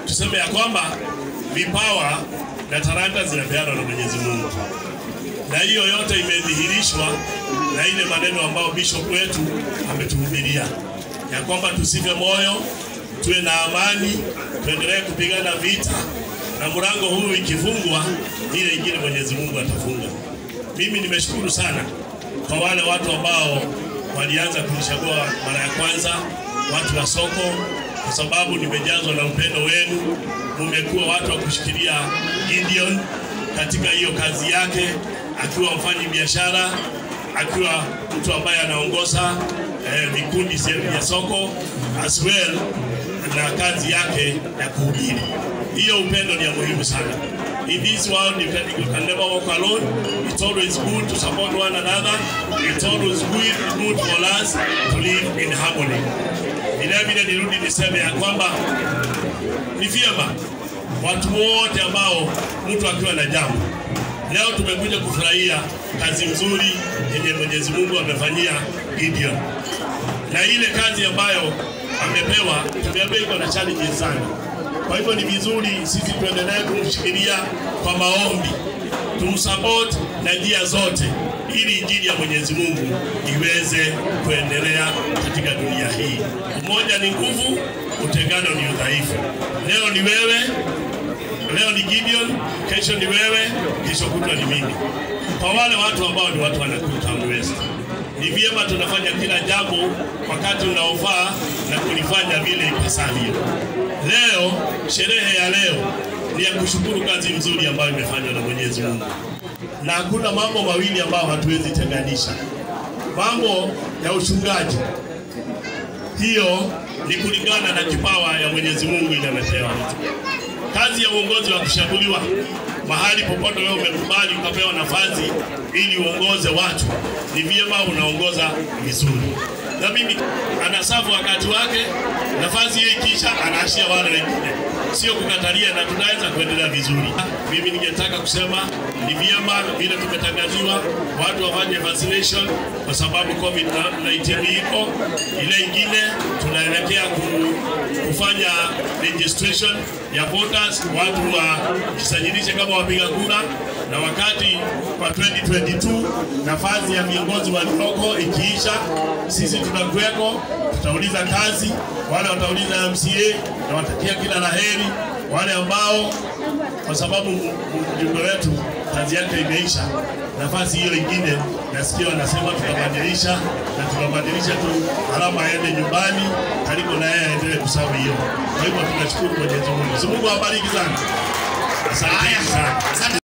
tuseme ya kwamba vipawa na talanta zinapeanwa na Mwenyezi Mungu, na hiyo yote imedhihirishwa na ile maneno ambayo bishop wetu ametuhubiria ya kwamba tusife moyo, tuwe na amani, tuendelee kupigana vita, na mlango huu ikifungwa, ile ingine Mwenyezi Mungu atafunga. Mimi nimeshukuru sana kwa wale watu ambao walianza kunichagua mara ya kwanza, watu wa soko, kwa sababu nimejazwa na upendo wenu. Mumekuwa watu wa kushikilia Gideon katika hiyo kazi yake, akiwa mfanyi biashara, akiwa mtu ambaye anaongoza eh, vikundi sehemu ya soko as well na kazi yake ya kuhubiri. Hiyo upendo ni ya muhimu sana. In this world, you can, you can never walk alone. It's always good to support one another. It's always good, good for us to live in harmony. Vile vile nirudi niseme ya kwamba ni vyema watu wote ambao mtu akiwa na jambo leo, tumekuja kufurahia kazi nzuri yenye Mwenyezi Mungu amefanyia Gideon, na ile kazi ambayo amepewa, tumeambiwa iko na challenges sana. Kwa hivyo ni vizuri sisi tuendelee kumshikilia kwa maombi, tumsupport na njia zote, ili injili ya Mwenyezi Mungu iweze kuendelea katika dunia hii. Umoja ni nguvu, utengano ni udhaifu. Leo ni wewe, leo ni Gideon, kesho ni wewe, kesho kutwa ni mimi. Kwa wale watu ambao ni watu wanakuta Town West, ni vyema tunafanya kila jambo wakati unaofaa na kulifanya vile ipasavyo. Leo sherehe ya leo ni ya kushukuru kazi nzuri ambayo imefanywa na Mwenyezi Mungu, na hakuna mambo mawili ambayo hatuwezi tenganisha. Mambo ya uchungaji, hiyo ni kulingana na kipawa ya Mwenyezi Mungu inamepewa mtu. Kazi ya uongozi wa kushaguliwa mahali popote wewe umekubali ukapewa nafasi ili uongoze watu, ni vyema unaongoza vizuri. Na mimi anasafu wakati wake, nafasi hiyo ikiisha, anaashia wale wengine, sio kukatalia, na tunaweza kuendelea vizuri. Mimi ningetaka kusema ni vyema vile tumetangaziwa watu wafanye vaccination kwa sababu COVID-19 iko. Ile ingine tunaelekea ku, kufanya registration ya voters, watu wajisajilishe kama wapiga kura, na wakati kwa 2022 nafasi ya viongozi walioko ikiisha, sisi tutakuweko, tutauliza kazi, wale watauliza MCA na watakia kila laheri, wale ambao kwa sababu mjumbe wetu kazi yake imeisha, nafasi hiyo ingine nasikia wanasema tutabadilisha na tutabadilisha tu alama aende nyumbani karibu na yeye aendelee kusawi hiyo. Kwa hivyo tunashukuru Mwenyezi Mungu. Mungu awabariki sana. Asante sana. Asante